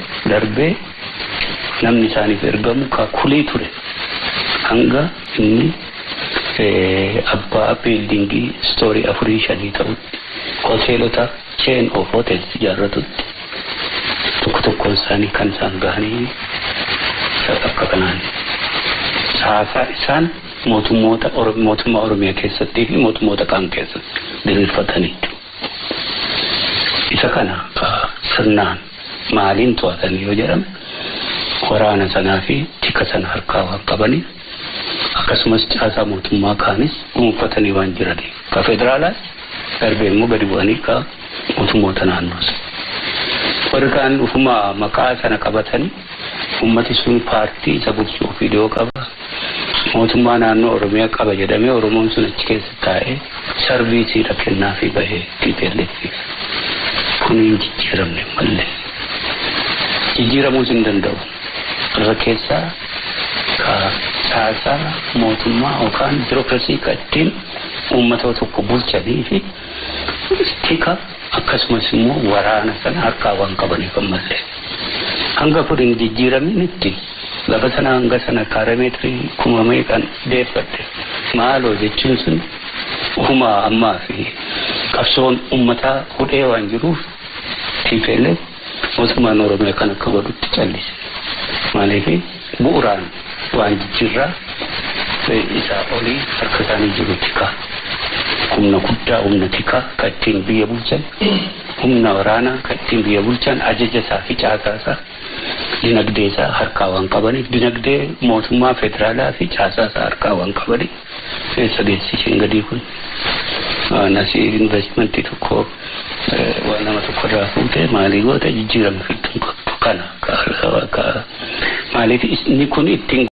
darbee namni isaaniif ergamu kaakulee ture hanga inni abbaa biildingii istoorii afurii shanii ta'utti hoteelota chain of hotels ijaarratutti tokko tokkoon isaanii kan isaan gahanii akka kanaan caasaa isaan mootummoota mootummaa oromiyaa keessattii fi mootummoota kaan keessatti diriirfatanii isa kana sirnaan maaliin to'atanii yoo jedhame waraana sanaa fi tika sana harkaa waan qabaniif akkasumas caasaa mootummaa kaanis dhuunfatanii waan jiraniif ka federaalaas darbee immoo gadi bu'anii ka mootummoota naannoos warri kaan dhufuma maqaa sana qabatanii ummati sun paartii isa bulchuu fidoo qaba mootummaa naannoo oromiyaa qaba jedhamee oromoon sun achi keessa taa'ee sarviisiidha kennaa fi bahee tiipeelleetiif kun hin jijjiiramne mallee jijjiiramuus hin danda'u irra keessaa ka caasaa mootummaa yookaan biirokrasii ka ittiin uummata tokko bulchanii fi tika akkasumas immoo waraana sana harkaa waan qabaniif ammallee hanga kun hin jijjiiraminitti lafa sana hanga sana kaarameetirii kuma meeqan deeffatte maaloo jechuun sun ufuma ammaa fi qabsoon ummataa hudhee waan jiruuf tiipeellee mootummaan oromiyaa kan akka godhutti callise maaliif bu'uraan waan jijjiirraa isaa olii harka isaanii jiru tikaa humna guddaa humna tikaa ka ittiin biyya bulchan humna waraanaa ka ittiin biyya bulchan ajaja isaa fi caasaa isaa dinagdee isaa harkaa waan qabaniif dinagdee mootummaa federaalaa fi caasaa isaa harkaa waan qabaniif keessa geessiseen gadii kun nasi investmentii tokko waan nama tokko irraa fuutee maalii goota jijjiirama fiduu qabdu kana maaliif inni kun ittiin